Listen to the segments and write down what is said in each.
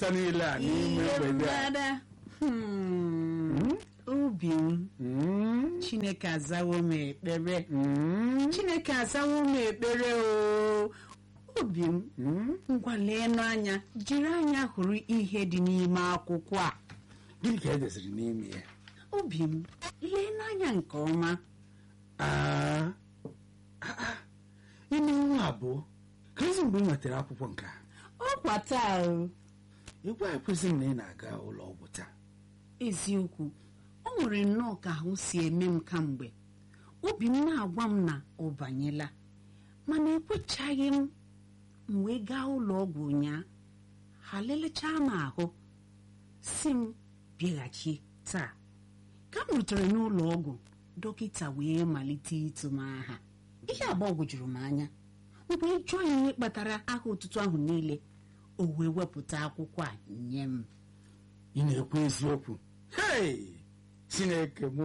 ụtọ niile a n'ime ihe mgbede a mgbada Hmm. obi m Mm, chineke azawo m ekpere mm, chineke azawo m ekpere o obi m mm. ngwa leenụ anya jiri anya hụrụ ihe dị n'ime akwụkwọ a gịnị ka edeziri n'ime ya obi m leenụ anya nke ọma Ah, ah, ah. ime nwa abụọ ka ezi mgbe ị nwetara akwụkwọ nke a ọkwa taa o ịgwa ekwesịghị m na ị na-aga ụlọ ọgwụ taa eziokwu o nwere nnọọ ka ahụ si eme m kamgbe obi m na-agwa m na ọ banyela mana ekwechaghị m m wee gaa ụlọ ọgwụ ụnyaa ha lelechaa m ahụ si m bịaghachi taa ka m rutere n'ụlọ ọgwụ dọkịta wee malite ịtụ m aha ihe agbagwojuru m anya mgbe jụọ ya ihe kpatara aha ụtụtụ ahụ niile o wee wepụta akwụkwọ a nye m ị na-ekwu eziokwu hei chineke m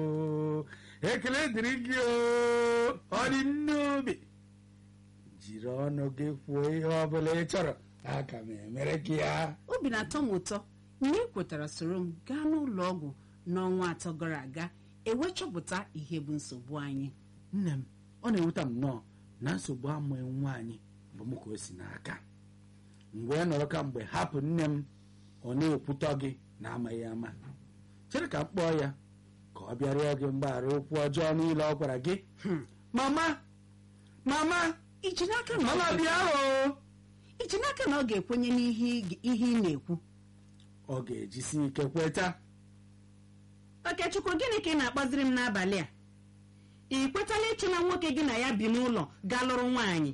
ekele dịrị gị o ọ dị n'obi jiri ọnụ gị kwuo ihe ọ bụla ị chọrọ aka m emere gị ya obi na-atọ m ụtọ mgbe ị kwetara soro m gaa n'ụlọ ọgwụ n'ọnwa atọ gara aga ewee chọpụta ihe bụ nsogbu anyị nne m ọ na-ewute m nnọọ na nsogbu amụghị nwa anyị bụ m ka o si n'aka mgbe ị nọrọ ka mgbe hapụ nne m ọ na-ekwutọ gị na amaghị ama chere ka m kpọọ ya ka ọ bịa rịọ gị mgbaghara okwu ọjọọ niile ọ gwara gị mama mama iji n'aka na ọ mama ga- bịa o iji n'aka na ọ ga-ekwenye n'ihe ị- ihe ị na-ekwu ọ ga-ejisi ike kweta okechukwu gịnị ka ị na-akpaziri m n'abalị a ị kwetala ịchụla nwoke gị na ya bi n'ụlọ gaa lụrụ nwaanyị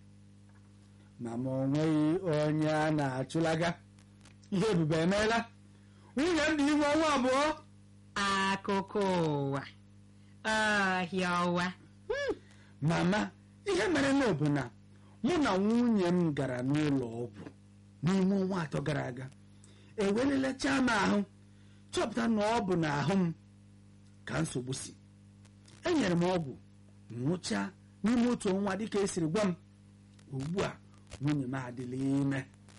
mama o nweghị onye a na-achụlaga ihe ebube emeela nwunye m dị ime ọnwa abụọ akụkọ ụwa ọhịa ọwa Hmm. mama ihe mere na bụ na mụ na nwunye m gara n'ụlọ ọgwụ n'ime ọnwa atọ gara aga ewelelechaa m ahụ chọpụta na ọ bụ n'ahụ m ka nsogbu si enyere m ọgwụ nwụchaa n'ime otu ọnwa dịka esiri gwa m ugbu a nwunye m adịla ime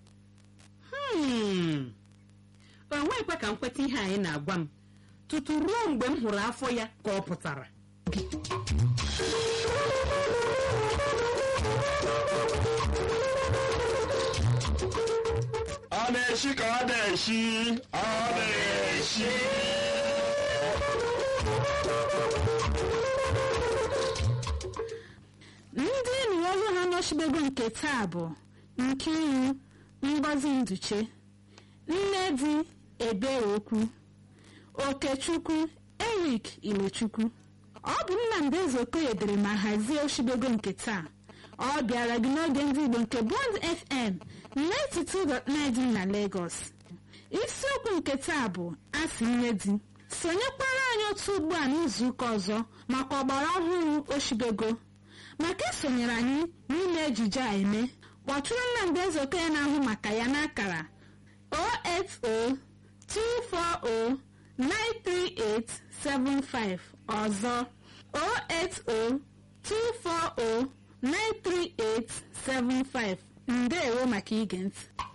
Hmm. o nweghịkwa ka m kweta ihe anyị na-agwa m tutu ruo mgbe m hụrụ afọ ya ka ọ pụtara ọ na-eshi ka ọ na-eshi ọ na-eshi ndị enyi ọrụ ha nọchibego nke taa bụ Nkiru Ngozi Nduche Nnedi Ebeokwu Okechukwu Eric Ilechukwu ọ bụ Nnamdi Ezeokoye dere ma hazie oshibego nke taa ọ bịara gị n'oge ndị Igbo nke Bond FM 92.9 dị na Lagos isiokwu nke taa bụ asị nne di sonyekwara anyị otu ugbu a n'izuụka ọzọ maka ọgbara ọhụrụ oshibego maka isonyere anyị n'ime ejije a eme kpọtụrụ Nnamdi Ezeokoye na-ahụ maka ya n'akara 08024093875 ọzọ 08024093875 ndeewo maka ige ntị